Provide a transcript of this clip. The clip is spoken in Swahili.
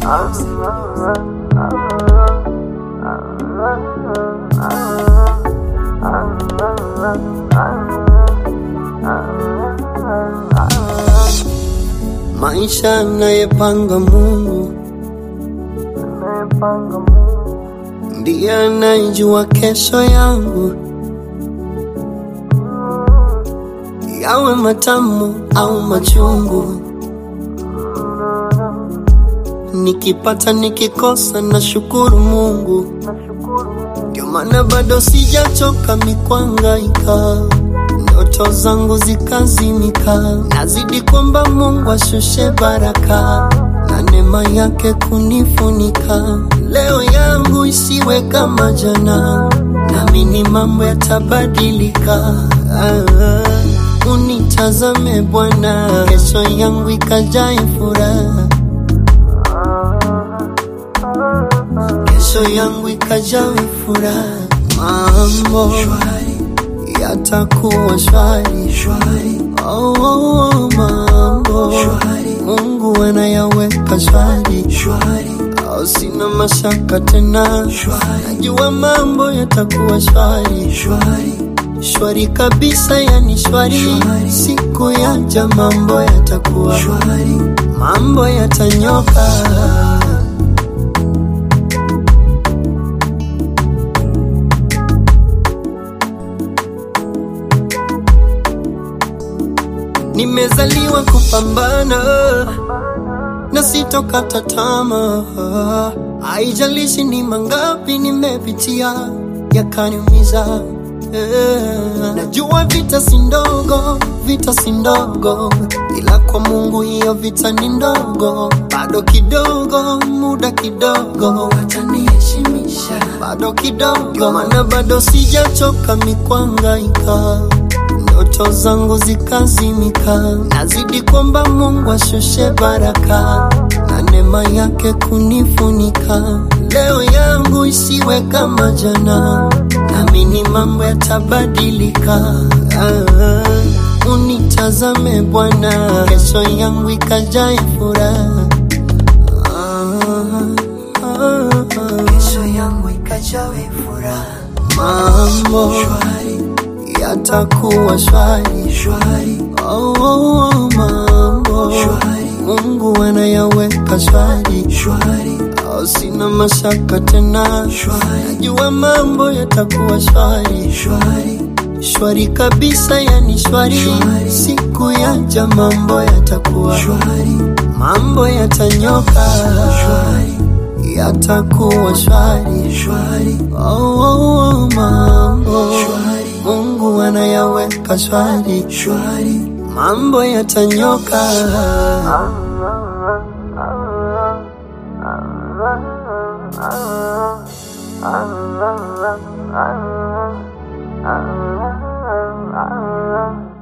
Maisha anayepanga Mungu ndiye anayejua kesho yangu, yawe matamu au machungu. Nikipata nikikosa, na shukuru Mungu, ndio maana bado sijachoka mikwangaika ndoto zangu zikazimika, nazidi kwamba Mungu ashushe baraka na neema yake kunifunika. Leo yangu isiwe kama jana, naamini mambo yatabadilika. Ah, unitazame Bwana, kesho yangu ikajae furaha, kesho yangu ikajawe furaha, mambo yatakuwa shwari shwari. Oh, oh, oh, mambo shwari. Mungu anayaweka shwari shwari. Oh, sina mashaka tena shwari. Najua mambo yatakuwa shwari shwari shwari kabisa, yani shwari, shwari. Siku yaja mambo yatakuwa shwari, mambo yatanyoka. Nimezaliwa kupambana na sitokata tamaa, haijalishi ni mangapi nimepitia yakaniumiza. Eh, Najua vita si ndogo, vita si ndogo, ila kwa Mungu hiyo vita ni ndogo. Bado kidogo, muda kidogo, ataniheshimisha bado kidogo, maana bado sijachoka mikwangaika ndoto zangu zikazimika, nazidi kwamba Mungu ashushe baraka na neema yake kunifunika. Leo yangu isiwe kama jana, naamini mambo yatabadilika. Ah, unitazame Bwana, kesho yangu ikajae furaha. Ah, ah, ah. kesho yangu ikajawe furaha Mambo shwari yatakuwa shwari shwari Oh, oh, oh, mambo Shwari. Mungu anayaweka shwari shwari oh, sina mashaka tena Shwari. najua mambo yatakuwa shwari shwari shwari kabisa, yani shwari, Shwari. siku yaja mambo yatakuwa shwari mambo yatanyoka shwari yatakuwa shwari shwari oh, oh, oh, mambo Shwari. Mungu anayaweka shwari shwari mambo yatanyoka. Ah